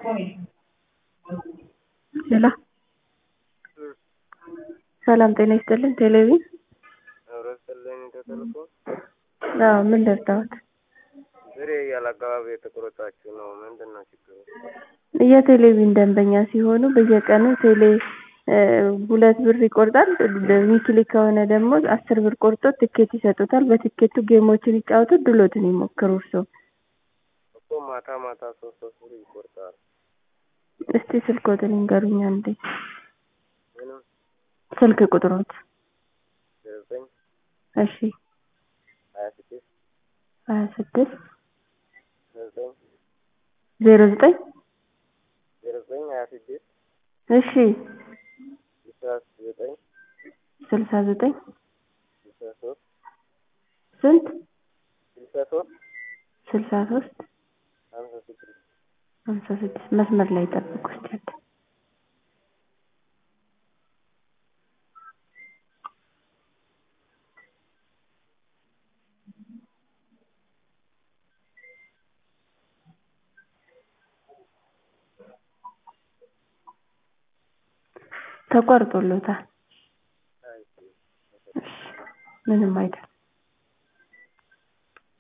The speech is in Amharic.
ሄሎ ሰላም ጤና ይስጥልን ቴሌቪዥን ህብረተሰብ ተጠልፎ አዎ ምን ልርዳዎት ብሬ ያለአግባብ የተቆረጣችሁ ነው ምንድን ነው ችግሩ የቴሌቪዥን ደንበኛ ሲሆኑ በየቀኑ ቴሌ ሁለት ብር ይቆርጣል ዊክሊ ከሆነ ደግሞ አስር ብር ቆርጦ ትኬት ይሰጡታል በትኬቱ ጌሞችን ይጫወቱ እድልዎትን ይሞክሩ እርስዎ እኮ ማታ ማታ ሶስት ሶስት ብር ይቆርጣል እስቲ ስልክዎትን ይንገሩኝ አንዴ ምንም ስልክ ቁጥርዎት ዘጠኝ እሺ ሀያ ስድስት ሀያ ስድስት ዘጠኝ ዜሮ ዘጠኝ ዜሮ ዘጠኝ ሀያ ስድስት እሺ ስልሳ ዘጠኝ ስልሳ ዘጠኝ ስልሳ ሶስት ስንት ስልሳ ሶስት ስልሳ ሶስት ሀምሳ ስድስት ሀምሳ ስድስት መስመር ላይ ጠብቁ እስኪ አንዴ ተቆርጦልዎታል አይ እሺ ምንም አይደለም